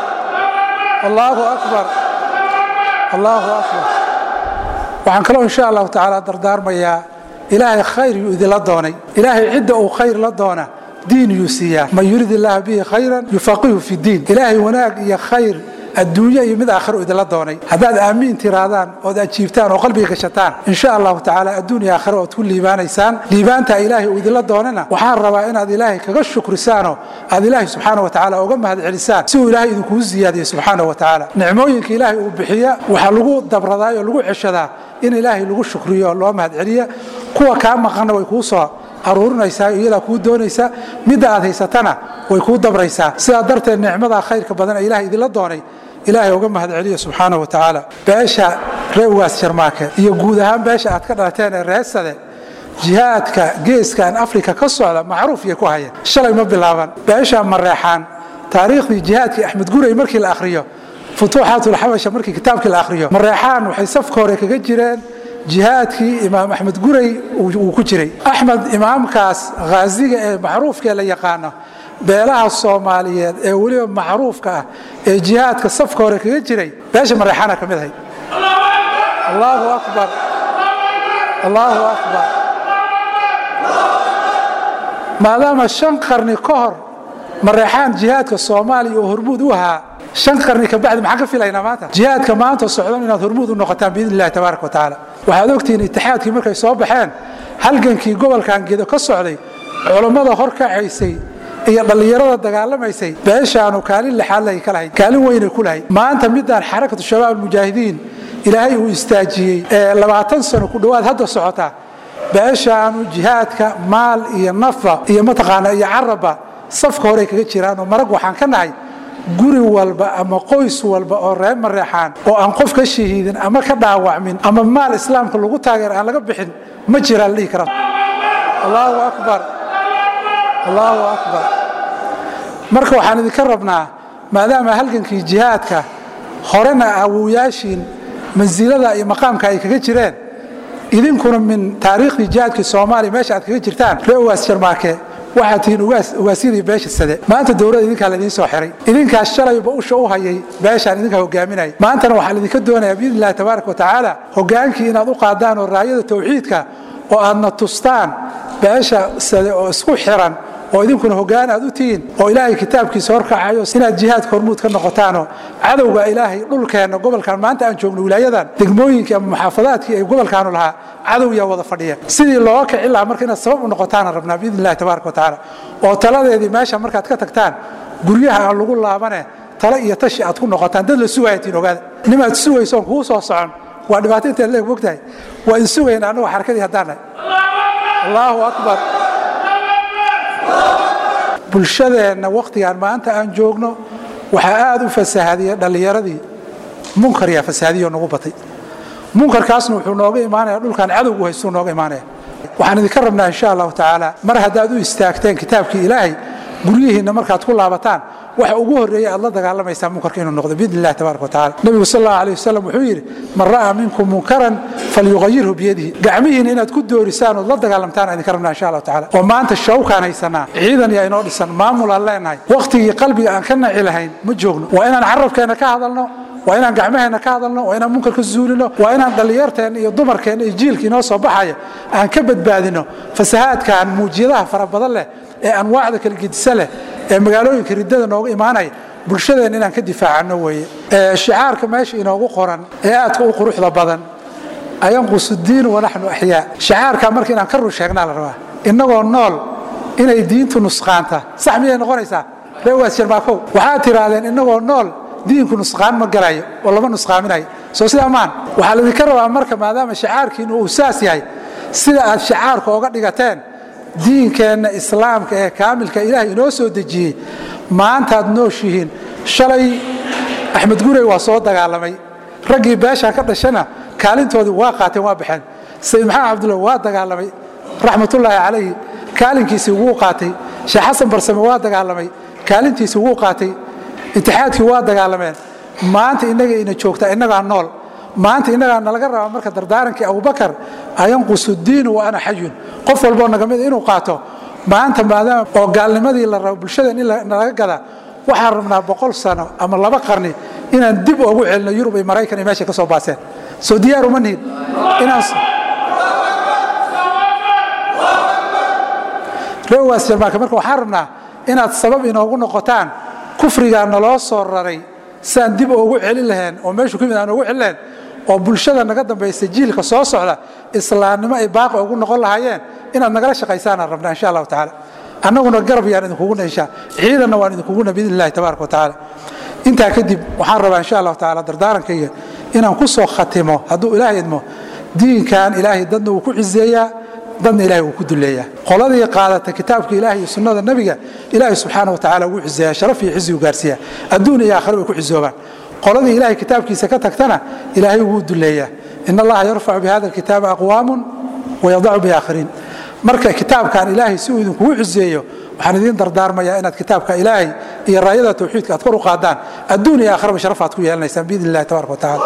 allahu akbar allahu akbar waxaan kaloo insha allahu tacaala dardaarmayaa ilaahay khayr yuu idinla doonay ilaahay cidda uu khayr la doona diin yuu siiyaa man yurid illaaha bihi khayran yufaqihu fi diin ilaahay wanaag iyo khayr adduunyo iyo mid aakhiro idinla doonay haddaad aamiin tiraadaan ood ajiibtaan oo qalbiga gashataan insha allahu tacaala adduun iyo aakhiro ood ku liibaanaysaan liibaantaa ilaahay uu idinla doonana waxaan rabaa inaad ilaahay kaga shukrisaanoo aad ilaahay subxaana wa tacaala uga mahadcelisaan si uu ilaahay idinkugu siyaadiyo subxaana wa tacaala nicmooyinka ilaahay uu bixiya waxaa lagu dabradaa oo lagu ceshadaa in ilaahay lagu shukriyo oo loo mahadceliya kuwa kaa maqanna way kuu soo aruurinaysaa iyadaa kuu doonaysa midda aad haysatana way kuu dabraysaa sidaa darteed nicmadaa khayrka badan ee ilahay idinla doonay ilaahay uga mahadceliya subxaana wa tacaala beesha reewaas jarmaake iyo guud ahaan beesha aad ka dhalateen ee reesade jihaadka geeskan afrika ka socda macruuf yay ku hayeen shalay ma bilaaban beesha mareexaan taariikhdii jihaadkii axmed guray markii la akhriyo futuuxaatulxabasha markii kitaabkii la akhriyo mareexaan waxay safka hore kaga jireen jihaadkii imaam axmed guray uu ku jiray axmed imaamkaas khaaziga ee macruufkaee la yaqaano beelaha soomaaliyeed ee weliba macruufka ah ee jihaadka safka hore kaga jiray beesha mareexaana ka mid ahay allahu akbar allahu akbar maadaama shan qarni ka hor mareexaan jihaadka soomaaliya oo hormuud u ahaa shan qarni ka bacdi maxaan ka filaynaa maanta jihaadka maanta socdan inaad hormuud u noqotaan biidn illahi tabaaraka wa tacaala waxaad ogtihiin itixaadkii markay soo baxeen halgankii gobolkan gedo ka socday culammada hor kacaysay iyo dhallinyarada dagaalamaysay beeshaanu kaalin lixaad lay ka lahayd kaalin weynay ku lahayd maanta midaan xarakatu shabaab almujaahidiin ilaahay uu istaajiyey ee labaatan sano ku dhowaad hadda socota beeshaanu jihaadka maal iyo nafa iyo mataqaana iyo carabba safka horey kaga jiraanoo marag waxaan ka nahay guri walba ama qoys walba oo reer mareexaan oo aan qof ka shahiidin ama ka dhaawacmin ama maal islaamka lagu taageer aan laga bixin ma jiraan la dhihi kara allahu akbar allahu akbar marka waxaan idinka rabnaa maadaama halgankii jihaadka horena awowyaashiin mansilada iyo maqaamka ay kaga jireen idinkuna min taariikhdii jihaadkii soomaaliya meesha aad kaga jirtaan ree ugaas jarmaake waxaad tihiin ugaasyadii beesha sade maanta dowladda idinkaa laidiin soo xiray idinkaas shalayba usha u hayay beeshaan idinkaa hogaaminaya maantana waxaa laidinka doonayaa biidn illahi tabaaraka wa tacaala hogaankii inaad u qaadaan oo raayada tawxiidka oo aadna tustaan beesha sade oo isku xiran oo idinkuna hogaan aad u tihiin oo ilaahay kitaabkiisa horkacayo inaad jihaadka hormuud ka noqotaanoo cadowga ilaahay dhulkeenna gobolkan maanta aan joogno wilaayadan degmooyinkii ama muxaafadaadkii ay gobolkaanu lahaa cadow yaa wada fadhiya sidii looga kici lahaa marka inaad sabab u noqotaana rabnaa biidn illahi tabaaraka wa tacaala oo taladeedii meesha markaad ka tagtaan guryaha aan lagu laabane tale iyo tashi aad ku noqotaan dad la sugaayatiin ogaada nimaad sugaysoon kuu soo socon waa dhibaato inteed leeg mogtahay waa in sugayna annagu xarakadii haddaan nahay allahu akbar bulshadeenna wakhtigan maanta aan joogno waxaa aad u fasahadiyey dhallinyaradii munkar yaa fasahadiyo nagu batay munkarkaasna wuxuu nooga imaanaya dhulkan cadowgu haystuu nooga imaanaya waxaan idinka rabnaa insha allahu tacaala mar haddaad u istaagteen kitaabkii ilaahay guryihiinna markaad ku laabataan waxa ugu horreeya aad la dagaalamaysaan munkarka inuu noqdo biidn illahi tabaraka watacala nebigu sal allahu alayh wasalam wuxuu yidhi man ra'aa minkum munkaran falyuqayirhu biyadihi gacmihiina inaad ku doorisaan ood la dagaalamtaan aan idinka rabnaa insha allahu tacala oo maanta shawkaan haysanaa ciidan yaa inoo dhisan maamul aan leenahay wakhtigii qalbiga aan ka naci lahayn ma joogno waa inaan carabkeenna ka hadalno waa inaan gacmaheenna ka hadalno waa inaan munkarka zuulino waa inaan dhallinyarteenna iyo dumarkeenna iyo jiilka inoo soo baxaya aan ka badbaadino fasahaadkan muujiyadaha fara badan leh ee anwaacda kala gedisa leh ee magaalooyinka riddada nooga imaanaya bulshadeenna inaan ka difaacano weeye shicaarka meesha inoogu qoran ee aadka u quruxda badan ayanqusu diinu wanaxnu axyaa shicaarkaa marka inaan ka run sheegnaa la rabaa innagoo nool inay diintu nusqaanta sax miyay noqonaysaa reewaas jarmaakow waxaad tidhaahdeen innagoo nool diinku nusqaan ma galayo oo lama nusqaaminayo soo sidaa maan waxaa laydinka rabaa marka maadaama shicaarkiinu uu saas yahay sida aad shicaarka oga dhigateen diinkeenna islaamka ee kaamilka ilaahay inoo soo dejiyey maantaad nooshihiin shalay axmed gurey waa soo dagaalamay raggii beeshaa ka dhashana kaalintoodii waa qaateen waa baxeen sayid maxamed cabdulla waa dagaalamay raxmatullaahi calayhi kaalinkiisii wuu qaatay sheekh xasan barsame waa dagaalamay kaalintiisii wuu qaatay itixaadkii waa dagaalameen maanta innaga ina joogtaa innagaa nool maanta innagaa nalaga rabaa marka dardaarankii abubakar ayanqusu diinu wa ana xayun qof walboo naga mida inuu qaato maanta maadaama oo gaalnimadii la rabo bulshadeen in nalaga gadaa waxaan rabnaa boqol sano ama laba qarni inaan dib ugu celino yurub iyo maraykan iyo meeshay ka soo baaseen soo diyaar uma nihin inaan reewaas jarmaanka marka waxaan rabnaa inaad sabab inoogu noqotaan kufrigaa naloo soo raray siaan dib ugu celin lahayn oo meeshu ka mid aan ugu celin lahayn oo bulshada naga dambaysa jiilka soo socda islaamnimo ay baaqi ugu noqon lahaayeen inaad nagala shaqaysaanaan rabnaa insha allahu tacaala annaguna garab yaan idinkugu nayshaa ciidanna waan idinkuguna biidn illahi tabaaraka wa tacaala intaa kadib waxaan rabaa insha allahu tacaala dardaarankayga inaan ku soo khatimo hadduu ilaahay idmo diinkan ilaahay dadna wuu ku ciseeyaa dadna ilahay wuu ku duleeyaa qoladii qaadata kitaabka ilahay iyo sunnada nebiga ilaahay subxaana wa tacala wuu ciseeyaa sharaf iyo cizi u gaarsiiyaa adduun iyo aakhira way ku cisoobaan qoladii ilahay kitaabkiisa ka tagtana ilaahay wuu duleeyaa in allaha yarfacu bihada alkitaabi aqwaamun wayadacu biaakhiriin marka kitaabkan ilaahay si uu idinkugu ciseeyo waxaan idiin dardaarmayaa inaad kitaabka ilaahay iyo raayada tawxiidka aad kor u qaadaan adduun iyo aakhiraba sharaf aad ku yeelanaysaan biidn illahi tabaraka wa tacala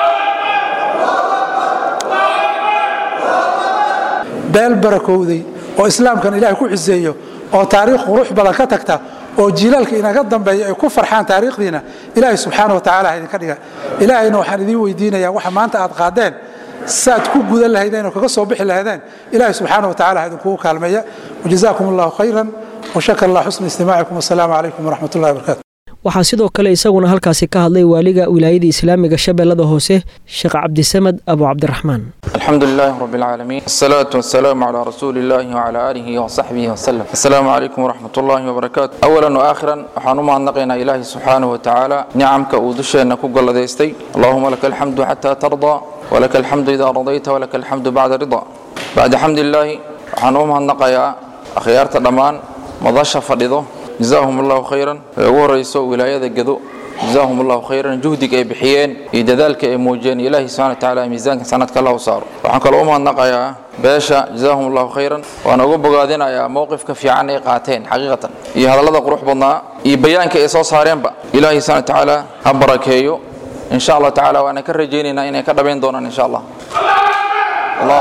beel barakowday oo islaamkan ilahay ku ciseeyo oo taariikh qurux badan ka tagta oo jiilaalka inaga dambeeya ay ku farxaan taariikhdiina ilaahay subxaana wa tacala ha idinka dhiga ilaahayna waxaan idiin weydiinayaa waxa maanta aad qaadeen saad ku gudan lahaydeen oo kaga soo bixi lahaydeen ilaahay subxaana wa tacala ha idinkugu kaalmeeya wajazaakum allahu khayran washakar allah xusna istimaacikum wasalaamu calaykum waraxmat ullahi wabarakatu waxaa sidoo kale isaguna halkaasi ka hadlay waaliga wilaayada islaamiga shabeellada hoose sheekh cabdisamed abu cabdiraxmaan الحمد لله رب العالمين الصلاة والسلام على رسول الله وعلى آله وصحبه وسلم السلام عليكم ورحمة الله وبركاته أولا وآخرا وحان ما نقينا إلهي سبحانه وتعالى نعمك ودشنا كقل ديستي اللهم لك الحمد حتى ترضى ولك الحمد إذا رضيت ولك الحمد بعد رضا بعد حمد الله وحان ما نقيا أخيارت الأمان مضاش فرضه جزاهم الله خيرا ورئيسو ولاية قدو جزاهم الله خيرا جهدك أي بحيين يدذلك أي موجين إلهي سبحانه وتعالى ميزانك سنتك الله صار وحن كل أمها النقايا باشا جزاهم الله خيرا وأنا أقول بقادين يا موقفك في عن قاتين حقيقة إيه هذا الله قروح بنا يبيانك إيصاص هارين با إلهي سبحانه وتعالى هبركيو إن شاء الله تعالى وأنا كرجينينا إني كدبين دونا إن شاء الله الله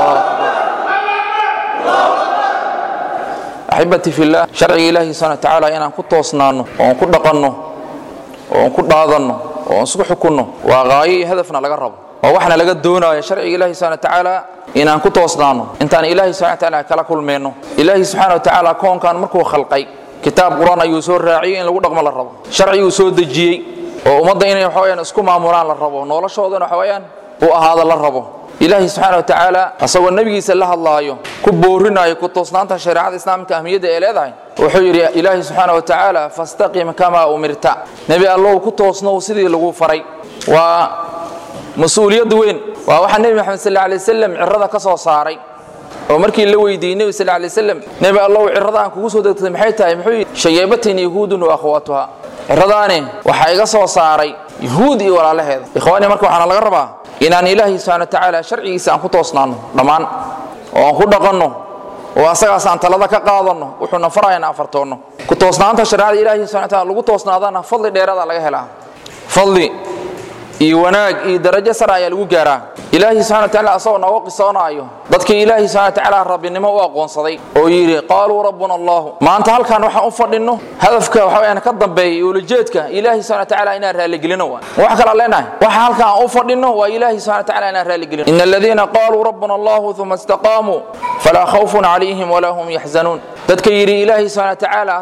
أحبتي في الله شرع إلهي سبحانه وتعالى إن كنت وصنانه وأن كنت قنه oon ku dhaadanno oo aan isku xukunno waa qaayo iyo hadafna laga rabo waa waxna laga doonayo sharciga ilaahi subxana watacaala inaan ku toosnaano intaan ilaahi subxana watacaala kala kulmayno ilaahi subxaana watacaala koonkan markuu khalqay kitaab qur-aan ayuu soo raaciyey in lagu dhaqmo la rabo sharciguu soo dejiyey oo ummadda inay waxa weyaan isku maamulaan la rabo noloshoodana waxa weyaan u ahaada la rabo ilaahi subxaana watacaala asagoo nebigiisa la hadlaayo ku boorinayo ku toosnaanta shareecada islaamka ahmiyadda ee leedahay wuxuu yidhi ilaahi subxaana watacaala fastaqim kamaa umirta nebi allow ku toosnow sidii lagu faray waa mas-uuliyad weyn waa waxaa nebi maxamed sal alay wasalam cirada ka soo saaray oo markii la weydiiyey nebi sal alay wasalam nebi allow cirada aan kugu soo degtay maxay tahay muxuu yidhi shayeebatin yahuudun wa akhwaatuha ciradaani waxaa iga soo saaray yahuud iyo walaalaheeda ikhwaani marka waxaana laga rabaa inaan ilaahay subxana watacaala sharcigiisa aan ku toosnaanno dhammaan oo aan ku dhaqanno oo asagaas aan talada ka qaadanno wuxuuna farayana afartoonno ku toosnaanta shareecada ilaahay subxana wataala lagu toosnaadana fadli dheeraada laga helaa fadli iyo wanaag iyo darajo sare ayaa lagu gaaraa ilaahay subxana watacaala asagoo nooga qisoonaayo dadkii ilaahay subxana watacaala rabbinimo u aqoonsaday oo yidhi qaaluu rabbuna allahu maanta halkan waxaan u fadhinno hadafka waxa weyaan ka dambeeya iyo ulajeedka ilaahay subxana watacaala inaan raaligelino waa wax kala leenahay waxa halkan aan u fadhinno waa ilaahay subxana watacaala inaan raaligelino ina aladiina qaaluu rabbuna allahu uma istaqaamuu falaa khawfun calayhim walaa hum yaxzanuun dadka yidhi ilaahay subxana watacaala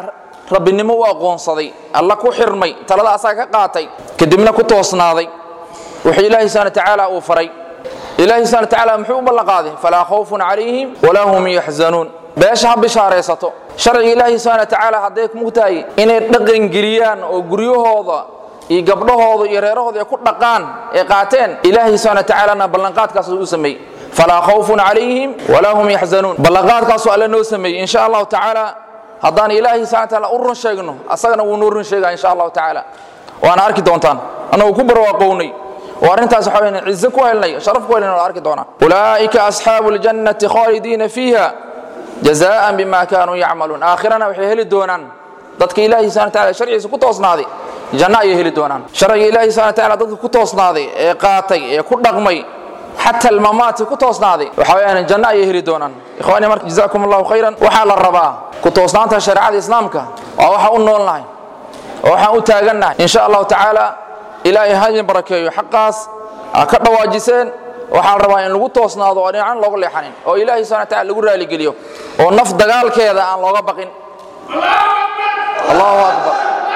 rabbinimo u aqoonsaday alla ku xirmay talada asaga ka qaatay kadibna ku toosnaaday wuxuu ilaahay subhana tacaala uu faray ilaahay subhana tacaala muxuu u ballanqaaday falaa khawfun calayhim walaa hum yaxzanuun beesha ha bishaaraysato sharciga ilaahay subhana tacaala hadday mugtahay inay dhaqangeliyaan oo guryahooda iyo gabdhahooda iyo reerahooda ay ku dhaqaan ee qaateen ilaahay subhana tacaalana ballanqaadkaas u sameeyey falaa khawfun calayhim walaa hum yaxzanuun ballanqaadkaasuu alle noo sameeyey insha allahu tacaala haddaan ilaahay subhana tacaala u run sheegno asagana wuu noo run sheegaa insha allahu tacaala waana arki doontaan annagu ku barwaaqownay oo arrintaas waxa weyn cizo ku helnay sharaf ku helnay waa arki doonaa ulaa'ika asxaabu ljannati khaalidiina fiiha jazaan bima kaanuu yacmaluun aakhirana waxay heli doonaan dadka ilaahay subhana taala sharcigiisa ku toosnaaday janno ayay heli doonaan sharciga ilaahay subhana taala dadka ku toosnaaday ee qaatay ee ku dhaqmay xata almamaati ku toosnaaday waxa weeyaan janno ayay heli doonaan ikhwaani marka jazaakum allahu khayran waxaa la rabaa ku toosnaanta shareecada islaamka waa waxa u noolnahay oo waxaan u taagannahay insha allahu tacaala ilaahay ha idin barakeeyo xaqaas aa ka dhawaajiseen waxaa la rabaa in lagu toosnaado oo dhinacan looga leexanin oo ilaahay subhana taala lagu raaligeliyo oo naf dagaalkeeda aan looga baqin allahu akbar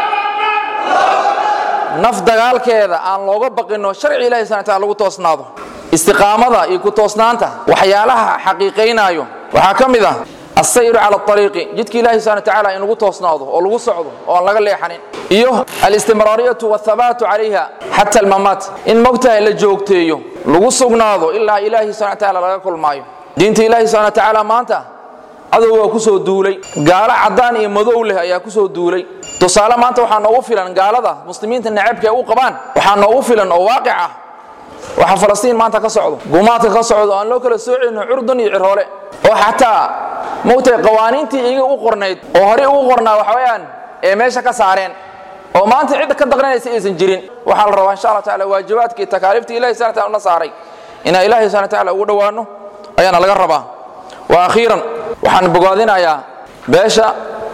naf dagaalkeeda aan looga baqinoo sharci ilahi subhana taala lagu toosnaado istiqaamada iyo ku toosnaanta waxyaalaha xaqiiqaynaayo waxaa ka mid ah السير على الطريق جدك الله سبحانه وتعالى إن لغو توسناده أو لغو صعده أو لغا ليحنين إيوه الاستمرارية والثبات عليها حتى الممات إن موتها إلا جوكتيو لغو سقناده إلا إلهي سبحانه وتعالى لغا كل مايو دينت إلهي سبحانه وتعالى ما أنت adoo waa ku soo duulay gaalo caddaan iyo madow leh ayaa ku soo duulay tusaale maanta waxaa noogu filan gaalada muslimiinta necabka ay u qabaan waxaa noogu filan oo waaqic ah waxa falastiin maanta ka socdo gumaadka ka socdo aan loo kala soocayno curdun iyo cirhoole oo xataa mogtay qawaaniintii iyaga u qornayd oo horey ugu qornaa waxa weeyaan ee meesha ka saareen oo maanta cidda ka daqranaysa aysan jirin waxaa la rabaa insha allah tacaala waajibaadkii takaaliiftii ilahi subhana taala una saaray inaan ilaahay subhana tacaala ugu dhowaano ayaana laga rabaa wa akhiiran waxaan bogaadinayaa beesha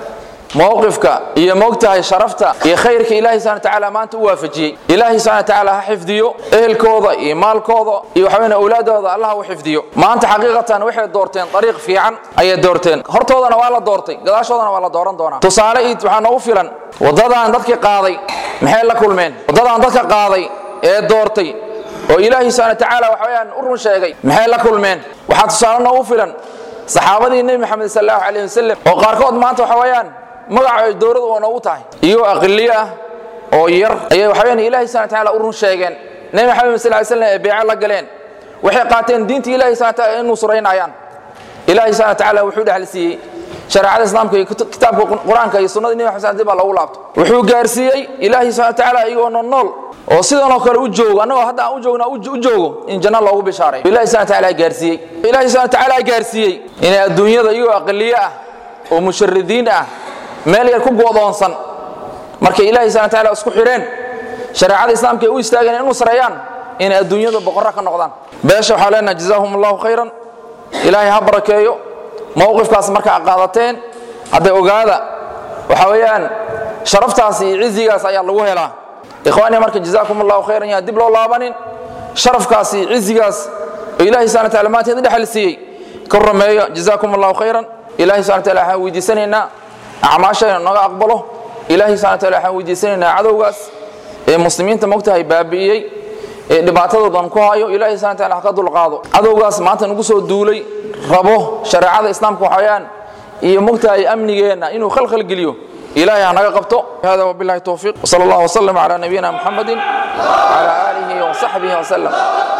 mowqifka iyo moogtahay sharafta iyo khayrka ilaahay subhana tacaala maanta u waafajiyey ilaahay subhana tacaala ha xifdiyo ehelkooda iyo maalkooda iyo waxaweyne awlaadooda allah u xifdiyo maanta xaqiiqatan waxay doorteen dariiq fiican ayay doorteen hortoodana waa la doortay gadaashoodana waa la dooran doonaa tusaale iid waxaa noogu filan waddadan dadkii qaaday maxay la kulmeen waddadan dadka qaaday ee doortay oo ilaahay subhana tacaala waxa weyaan u run sheegay maxay la kulmeen waxaa tusaale noogu filan saxaabadii nebi maxamed sal allahu calayh wasalam oo qaarkood maanta waxa weeyaan magaca dowladu oo noogu tahay iyagoo aqliyo ah oo yar ayay waxa weyaan ilaahay subhana tacaala u run sheegeen nebi maxamed sal ly slam ee beeco la galeen waxay qaateen diinta ilahay subhana taala inuu suraynayaan ilaahay subhana tacaala wuxuu dhexal siiyey shareecada islaamka iyo kitaabka qur-aanka iyo sunnada nebi maxamed dib baa loogu laabto wuxuu gaarsiiyey ilaahay subhana tacaala iyagoo nool nool oo sidanoo kale u joogo annagoo hadda aan u joogna u joogo in janno loogu bishaaray ilahi subhana tacaala gaarsiiyey ilahi subhana tacaala gaarsiiyey inay adduunyada iyagoo aqliyo ah oo musharidiin ah meel yar ku go'doonsan markay ilaahay subhana tacaala isku xidheen shareecada islaamka ay u istaageen inuu sareeyaan inay adduunyada boqorra ka noqdaan beesha waxaa leenaha jazaahum allahu khayran ilaahay ha barakeeyo mowqifkaas markaa qaadateen hadday ogaada waxa weeyaan sharaftaas iyo cizigaas ayaa lagu helaa ikhwaani marka jazaakum allahu khayran yaa dib loo laabanin sharafkaas iyo cizigaas oo ilaahay subhana taala maanteed dhexal siiyey ka rumeeyo jazaakum allahu khayran ilaahay subhana taala waxaan weydiisanaynaa acmaashayna naga aqbalo ilaahay subhana taala waxaan weydiisanaynaa cadowgaas ee muslimiinta mogtahay baabi'iyey ee dhibaatadoodan ku hayo ilaahay subhana taala ha ka dulqaado cadowgaas maanta nagu soo duulay rabo shareecada islaamka waxayaan iyo mogtahay amnigeenna inuu khalkhal geliyo إلهي أنا قبته هذا وبالله التوفيق وصلى الله وسلم على نبينا محمد وعلى آله وصحبه وسلم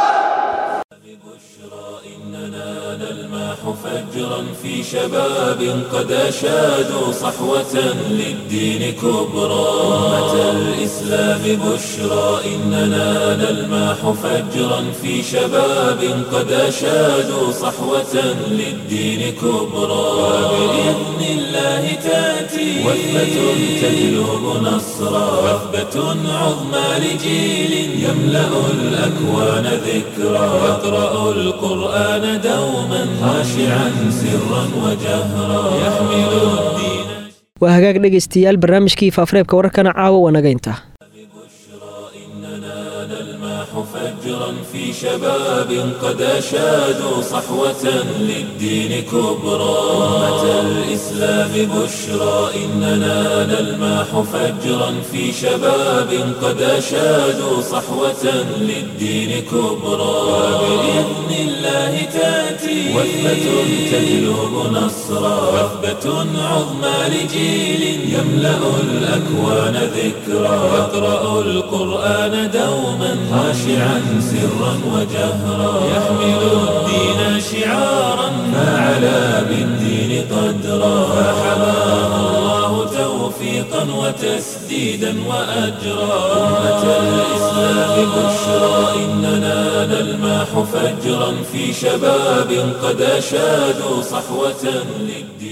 فجرا في شباب قد أشادوا صحوة للدين كبرى أمة الإسلام بشرى إننا نلماح فجرا في شباب قد أشادوا صحوة للدين كبرى وبإذن الله تأتي وثبة تجلب نصرا وثبة عظمى لجيل يملأ الأكوان ذكرى يقرأ القرآن دوما خاشعا سرا وجهرا يحمل الدين waa hagaag dhegaystayaal barnaamijkii faafareebka wararkana caawa waa naga intaa فجرا في في شباب قد أشادوا صحوة للدين كبرى أمة الإسلام بشرى إننا نلماح فجرا في شباب قد أشادوا صحوة للدين كبرى وبإذن الله تأتي وثبة تجلب نصرا وثبة عظمى لجيل يملأ الأكوان ذكرا يقرأ القرآن دوما خاشعا سرا وجهرا يحمل الدين شعارا فعلى بالدين قدرا فحماه الله توفيقا وتسديدا وأجرا أمة الإسلام بشرى إننا نلماح فجرا في شباب قد أشادوا صحوة للدين